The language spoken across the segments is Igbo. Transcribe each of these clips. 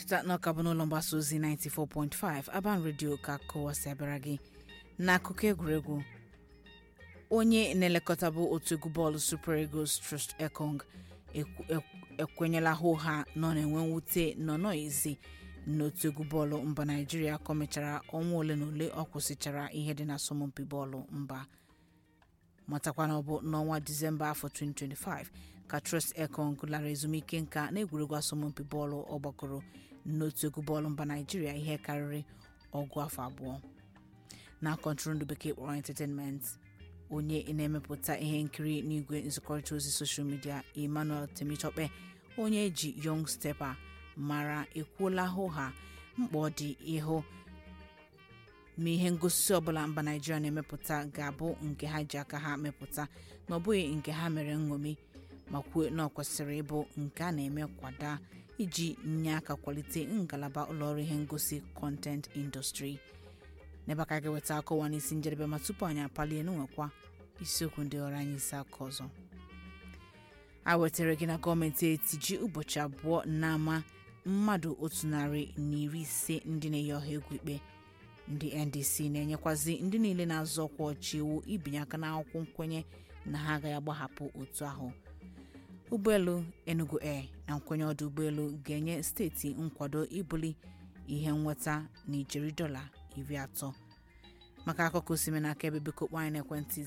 cheta na ọka bụ n'ụlọ mgbasa ozi 94.5 Aban Radio ka kọwasị abịara gị n'akụkọ egwuregwu onye na-elekọta bụ otu egwu bọọlụ Super Eagles Trust Ekong ekwu- ekwu- ekwenyela hụha nọ na-enwe mwute nọ n'ezi n'otu egwu bọọlụ mba Naịjirịa ka o mechara ọnwa ole na ole ọ kwụsịchara ihe dị n'asọmpi bọọlụ mba matakwa na ọ bụ n'ọnwa disemba afọ 2025 ka Trust Ekong lara ezumike nka n'egwuregwu asọmpi bọọlụ ọgbakọrọ n'otu egwu bọọlụ mba Naịjirịa ihe karịrị ọgụ afọ abụọ na kọntrol bekee kpọrọ entertainment onye na-emepụta ihe nkiri n'igwe nzikọrịta ozi soshal midia Emmanuel Temitope onye eji Young Stepper mara ekwuola hụha mkpa ọ dị ịhụ ma ihe ngosi ọbụla mba naijiria na-emepụta ga-abụ nke ha ji aka ha mepụta na ọ bụghị nke ha mere nṅomi ma kwuo na ọ kwesịrị ịbụ nke a na-eme kwada iji nye aka kwalite ngalaba ụlọọrụ ihe ngosi content industry n'ebe aka ga-eweta akọwa n'isi njedebe ma tupu anyị apalie n'nwekwa isiokwu ndị ọrụ anyị isi aka ọzọ a wetara gị na gọọmenti etiji ụbọchị abụọ n'ama mmadụ otu narị na iri ise ndị na-eyi ọha egwu ikpe ndị ndc na-enyekwazi ndị niile na-azọ ọkwa ọchị iwu ibinye aka n'akwụkwọ nkwenye na ha agaghị agbahapụ otu ahụ ụgbọelu enugu air na nkwenye ọdụ ụgbọelu ga-enye steeti nkwado ibuli ihe nweta na ijeri dọla iri atọ maka akụkọ osime n'aka ebe biko kpọọ anyị n'ekwentị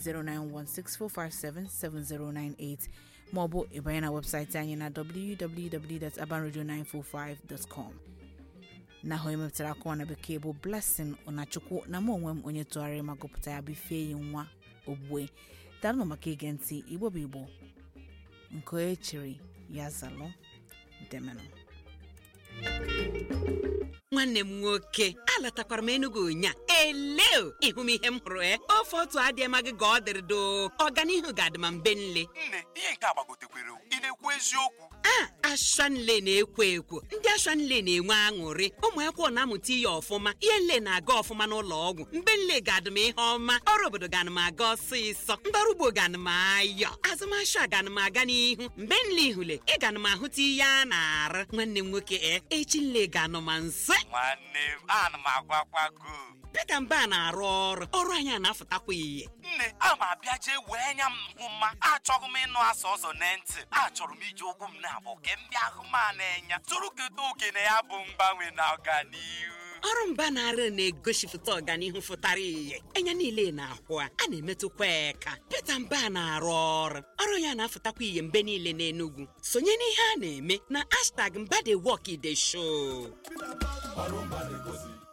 09164577098 maọbụ ịbanye na webụsaịtị anyị na www.abanradio945.com na ahụ emepụtara akọwa na bekee bụ blessing ọnachukwu na mụ onwe m onye tụgharịrị ma gụpụta ya bụ ifeyi nwa ogbue daalụ maka ige ntị igbo bụ igbo nke onye chịrị ya zalụ demenụ nwanne m nwoke alatakwara m enugu ụnya eleo ịhụ m ihe m hụrụ e ofe otu adịghị ma gị ka ọ dịrị doo ọganihu ga-adị ma mbe nle nne ihe nke a gbagotekwere ị na-ekwu eziokwu a ashanle na-ekwo ekwo ndị ashanle na-enwe aṅụrị ụmụ akwụkwọ na-amụta ihe ọfụma ihe nle na-aga ọfụma n'ụlọ ọgwụ mbe nle ga-adị m ihe ọma ọrụ obodo ga-anị m aga ọsịsọ ndị ọrụ ugbo ga-anị m ayọ azụmahịa ga-anị m aga n'ihu mgbe nle ihule ị ga-anị m ahụta ihe a na-arụ nwanne m nwoke e echi nle ga-anọ ma nse nwanne m ana m agwakwago Pita Mba na-arụ ọrụ ọrụ anyị a na-afụtakwa ihe nne a ma abịa jee wee anya m hụ mma achọghị m ịnụ asa ọzọ na ntị achọrọ m iji ụkwụ m na-abụ ke m bịa hụ ma na-enya tụrụ keta oke na ya bụ mgbanwe na ọganihu ọrụ mba na-arụ na-egosipụta ọganihu fụtara ihe anya niile na-ahụ a a na-emetụkwa eka Pita Mba na-arụ ọrụ ọrụ ya na-afụtakwa ihe mgbe niile n'Enugu sonye n'ihe a na-eme na hashtag mba dey work dey show